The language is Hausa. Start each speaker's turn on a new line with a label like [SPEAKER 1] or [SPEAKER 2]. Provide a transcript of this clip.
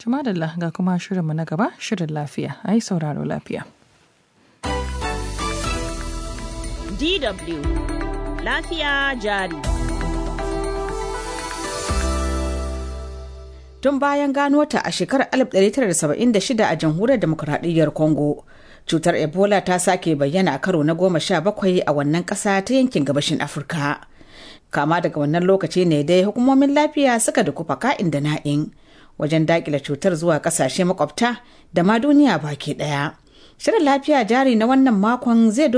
[SPEAKER 1] Tumadalla ga kuma shirinmu na gaba shirin lafiya, ai sauraro lafiya.
[SPEAKER 2] DW Lafiya jari.
[SPEAKER 3] Tun bayan gano ta a shekarar 1976 a jamhuriyar demokuraɗiyyar Congo, cutar Ebola ta sake bayyana a karo na goma sha bakwai a wannan ƙasa ta yankin gabashin Afirka. Kama daga wannan lokaci ne dai hukumomin lafiya suka dukufa ka'in da na'in wajen daƙile cutar zuwa ƙasashe makwabta da ma duniya baki ɗaya. Shirin lafiya jari na wannan makon zai